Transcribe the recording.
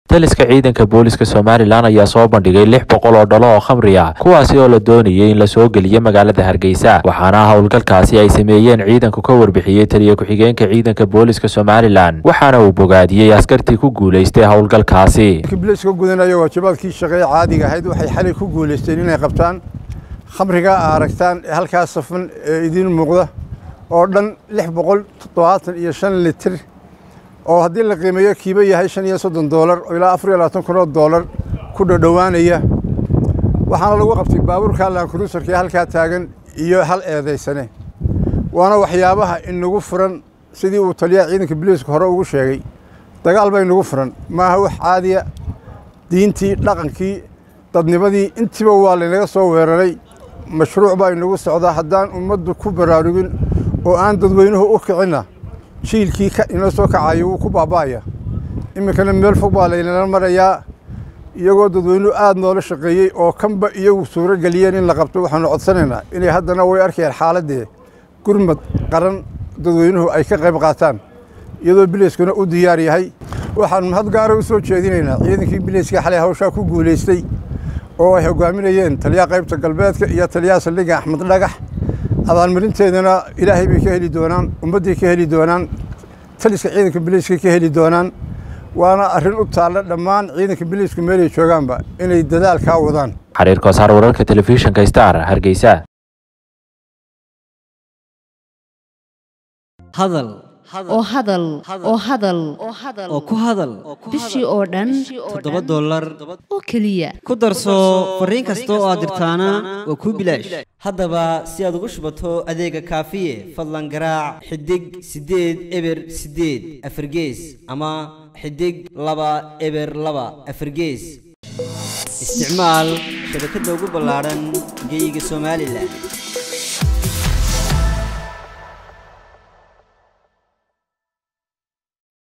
taliska ciidanka booliska somalilan ayaa soo bandhigay lix boqol oo dhalo oo khamri ah kuwaasi oo la doonayay in la soo geliyo magaalada hargeysa waxaana howlgalkaasi ay sameeyeen ciidanku ka warbixiyey taliya ku-xigeenka ciidanka booliska somalilan waxaana uu bogaadiyey askartii ku guulaystay howlgalkaasi biliska gudanaya waajibaadkii shaqee caadiga ahayd waxay xalay ku guulaysteen inay qabtaan khamriga a aragtaan ee halkaas safan ee idiin muuqda oo dhan lix boqol toddobaatan iyo shan litir oo haddii la qiimeeyo kiiba yahay shan iyo soddon doolar oo ilaa afar iyo labaatan kun oo doolar ku dhodhowaanaya waxaana lagu qabtay baabuurka laankuruusarka ee halkaa taagan iyo hal eedaysane waana waxyaabaha inagu furan sidii uu taliyaha ciidanka biliiska hore ugu sheegay dagaal ba inagu furan maaha wax caadiya diintii dhaqankii dadnimadii intiiba waa laynaga soo weeraray mashruuc baa inagu socdaa haddaan ummaddu ku baraarugin oo aan dadweynuhu u kicinna jiilkii inoo soo kacayo wuu ku baaba'aya iminkana meel fog baa laynala marayaa iyagoo dadweynuhu aad noola shaqeeyey oo kanba iyagu suuro geliyeen in la qabto waxaanu codsanaynaa inay haddana way arkayaan xaaladdee gurmad qaran dadweynuhu ay ka qayb qaataan iyadoo biliiskuna u diyaar yahay waxaan mahad gaara u soo jeedinaynaa ciidankii biliiska xalay hawshaa ku guulaystay oo ay hogaaminayeen taliyaha qaybta galbeedka iyo taliyaha saldhigga axmed dhagax abaalmarinteedana ilaahay bay ka heli doonaan ummadday ka heli doonaan taliska ciidanka biliiska ka heli doonaan waana arrin u taalla dhammaan ciidanka biliisku meelay joogaanba inay dadaalkaa wadaan xariir koosaar wararka telefishinka star hargeysa hadal oo hadal oo hadal oo ku hadal bishii oo dhan toddoba dollar oo keliya ku darso fariin kasta oo aad dirtaana waa kuu bilaash haddaba si aad ugu shubato adeega kaafiye fadlan garaac xidig siddeed eber siddeed afargees ama xidig laba eber laba afargees isticmaal shabakadda ugu ballaadhan geyga somalilan